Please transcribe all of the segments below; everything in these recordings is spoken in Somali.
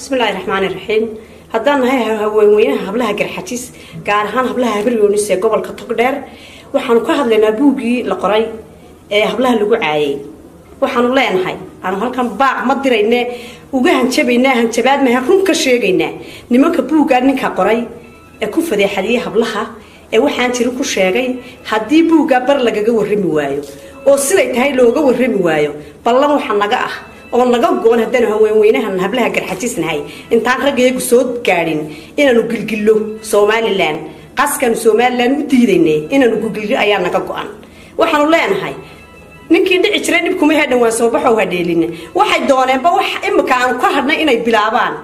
bismillaahi raxmaani raxiim haddaan nahay haweenweynaha hablaha garxajis gaar ahaan hablaha habaryoonis ee gobolka togdheer waxaanu ka hadlaynaa buuggii la qoray ee hablaha lagu caayay waxaanu leenahay aanu halkan baaq ma dirayne uga hanjabaynaa hanjabaad maha run ka sheegaynaa nimanka buuggaa ninka qoray ee ku fadeexadiyey hablaha ee waxaan jirin ku sheegay haddii buuggaa bar lagaga warrami waayo oo siday tahay looga warrami waayo ballan waxa naga ah oo naga go-on haddaanu haweenweynahan hablaha garxajisnahay intaan raggayagu soo gaadhin inaanu gilgillo somalilan qaskaanu somalilan u diidaynay inaanu gilgillo ayaa naga go-an waxaanu leenahay ninkii dhici jiray dhibkuma hedhan waan soo baxow hadheelina waxay dooneenba wax imika aanu ka hadhnay inay bilaabaan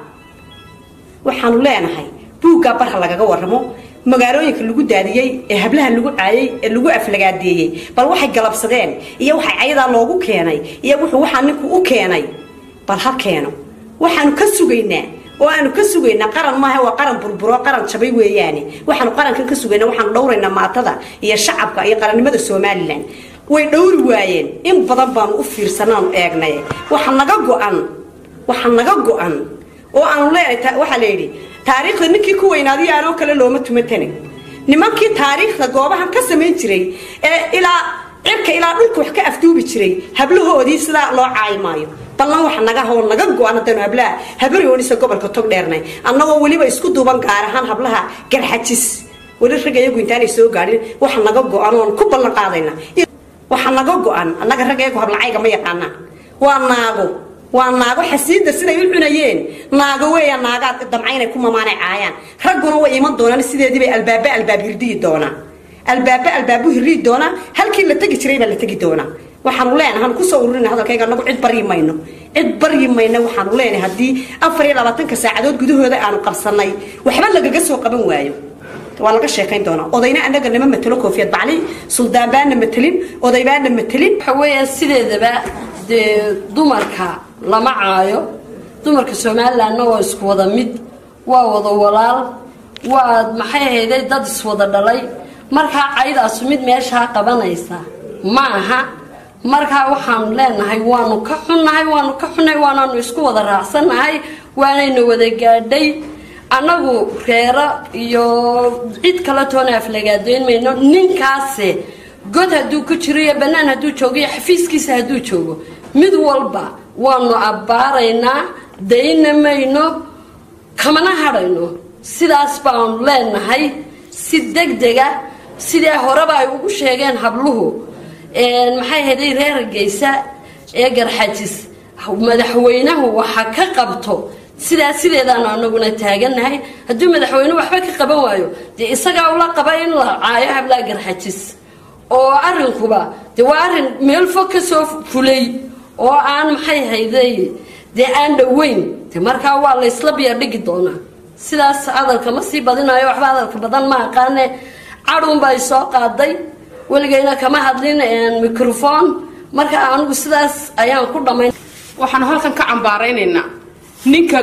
waxaanu leenahay buuggaa barha lagaga warramo magaalooyinka lagu daadiyey ee hablaha lagu caayay ee lagu aflagaadeeyey bal waxay galabsadeen iyo waxay cayadaa loogu keenay iyo wuxuu waxaa ninku u keenay bal ha keeno waxaanu ka sugaynaa oo aanu ka sugaynaa qaran maaha waa qaran burburo qaran jabay weeyaane waxaanu qarankan ka sugaynaa waxaanu dhowraynaa maatada iyo shacabka iyo qarannimada somalilan way dhowri waayeen in badan baanu u fiirsanaanu eegnay waxa naga go-an waxa naga go-an oo aanu leenahay waxaa la yidhi taariikhda ninkii ku weynaadiyo aanoo kale looma tumatana nimankii taariikhda goobahan ka samayn jiray ee ilaa cirka ilaa dhulka wax ka afduubi jiray hablahoodii sidaa loo caayi maayo ballan waxa naga hoo naga go-an haddaanu hablaha habaryoonisa gobolka tog dheernay annagoo weliba isku duuban gaar ahaan hablaha garxajis weli ragga iyagu intaanay soo gaadhin waxa naga go-an oon ku ballan qaadayna waxa naga go-an annaga ragga iyagu hablacayga ma yaqaanaan waa naago waa naago xasiida siday u cunayeen naago weeya naagaad damca inay ku mamaanay caayaan ragguna way iman doonaan sideediibay albaaba albaab hirdiyi doonaa albaaba albaabu hirdiyi doonaa halkii la tegi jiray baa la tegi doonaa waxaanu leenahay hanu kusoo ururina hadalkayga anagu cid baryi mayno cid baryi mayno waxaanu leenahay haddii afar iyo labaatanka saacadood gudahooda aanu qabsanay waxba lagaga soo qaban waayo waa laga sheekayn doonaa odayna anaga nama matelo koofiyad bacli suldaan baana matelin oday baana matelin waxa weeya sideedaba dee dumarka lama caayo dumarka somalilandna waa isku wada mid waa wada walaal waa maxay ahayday dad iswada dhalay markaa caydaasu mid meeshaa qabanaysa ma aha markaa waxaanu leenahay waanu ka xunnahay waanu ka xunnahay waanaanu isku wada raacsannahay waanayna wada gaadhay annagu reero iyo cid kale toona aflagaadeyn mayno ninkaase god hadduu ku jiro iyo bannaan hadduu joogo iyo xafiiskiisa hadduu joogo mid walba waanu abbaaraynaa dayna mayno kamana hadhayno sidaas baanu leenahay si degdega sidee horeba ay ugu sheegeen habluhu maxay hayday reer hargeysa ee garxajis madaxweynahu waxa ka qabto sidaa sideedaanu anaguna taaganahay hadduu madaxweynuhu waxba ka qaban waayo dee isagaa ula qaba in la caayo hablaa garxajis oo arrinkuba dee waa arrin meel fog ka soo fulay oo aan maxay hayday dee aan dhoweyn de markaa waa la isla biya dhigi doonaa sidaas hadalka ma sii badinayo waxba hadalka badan ma aqaane cadhuunbaa soo qaaday weligayna kama hadlin microfon marka anigu sidaas ayaan ku dhammayn waxaanu halkan ka cambaaraynaynaa ninka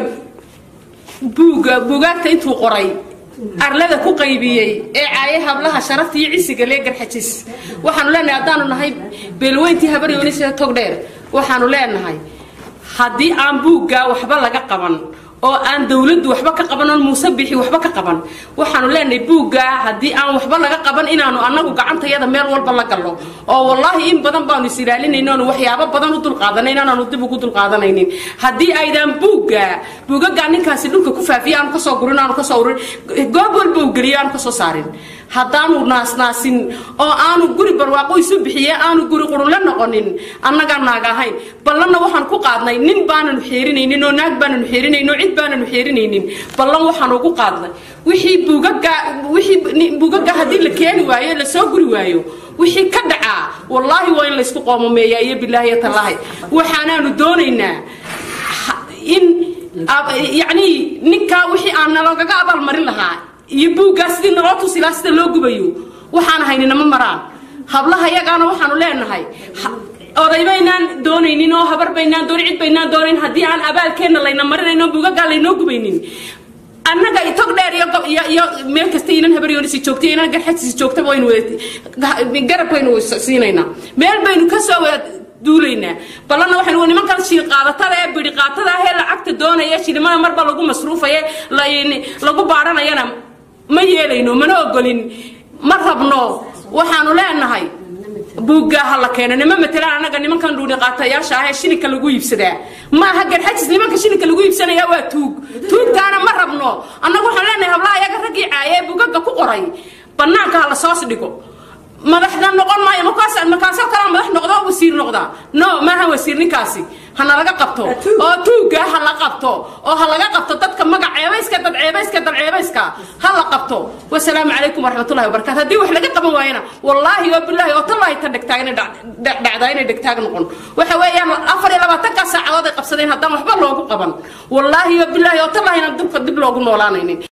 buugga buugaagta intuu qoray arlada ku qaybiyey ee caaye hablaha sharafta iyo cisiga lee garxajis waxaanu leenahay haddaanu nahay beelweyntii habaryoonisee togdheer waxaanu leenahay haddii aan buuggaa waxba laga qaban oo aan dawladdu waxba ka qaban oon muuse bixi waxba ka qaban waxaanu leenahay buuggaa haddii aan waxba laga qaban inaanu annagu gacantayada meel walba la gallo oo wallaahi in badan baanu is ilaalinayno oonu waxyaabo badan u dulqaadanayn aanaanu dib ugu dulqaadanaynin haddii aydaan buuggaa buugagaa ninkaasi dhulka ku faafiya aanu kasoo gurin aanu kasoo urin goob walba u geliyo aanu kasoo saarin haddaanu naasnaasin oo aanu guri barwaaqo isu bixiye aanu guri qurunla noqonin annagaa naag ahayn ballanna waxaan ku qaadnay nin baananu xeerinaynin oo naag baananu xeerinaynin oo cid baananu xeerinaynin ballan waxaan ugu qaadnay wixii buugaga wixii buugaga haddii la keeni waayo la soo guri waayo wixii ka dhacaa wallaahi waa in laysku qoomameeyaa iyo bilaahi tallaahi waxaanaanu doonaynaa in yacnii ninkaa wixii aan nalagaga abaalmarin lahaa iyo buuggaa sidii naloo tusilaa sida loo gubayo waxaan haynina ma maraan hablaha yagaana waxaanu leenahay oday baynaan doonaynin oo habar baynaan doon cid baynaan doonayn haddii aan abaalkeenna layna marinayno buugagaa laynoo gubaynin annaga tog dheer iyo iyo meel kasta inan habaryoonisi joogtay inan garxajisi joogtaba waynu wada garab baynu siinaynaa meel baynu kasoo wada duulaynaa ballanna waxaynu waa nimankan shiil qaadatada ee bidhi qaatada ah ee lacagta doonaya shilimada marba lagu masruufaya lagu baadhanayana ma yeelayno mana ogolin ma rabno waxaanu leenahay buugga ha la keeno nima matelaan annaga nimankan dhuuni qaatayaasha ah ee shilinka lagu iibsadaa maaha garxajis nimanka shilinka lagu iibsanaya waa tuug tuugtaana ma rabno annagu waxaan leenahay hablaha iyaga raggii caaya ee bugaga ku qoray banaanka ha la soos dhigo madaxda noqon maayo markaas markaasoo kalaa madax noqdo wasiir noqdaa no maaha wasiir ninkaasi hana laga qabto oo tuugga ha la qabto oo ha laga qabto dadka magac ceebayska dad ceebayska dad ceebayska ha la qabto wasalaamu calaykum waraxmatullahi wabarakatu haddii wax laga qaban waayana wallaahi oo bilaahi oo tallaahi ta dhegtaag inay dhacdaa inay dhegtaag noqon waxa weeyaan afar iyo labaatankaa saacadood ay qabsadeen haddaan waxba loogu qaban wallaahi oo bilaahi oo tallaahina dibka dib loogu noolaanaynin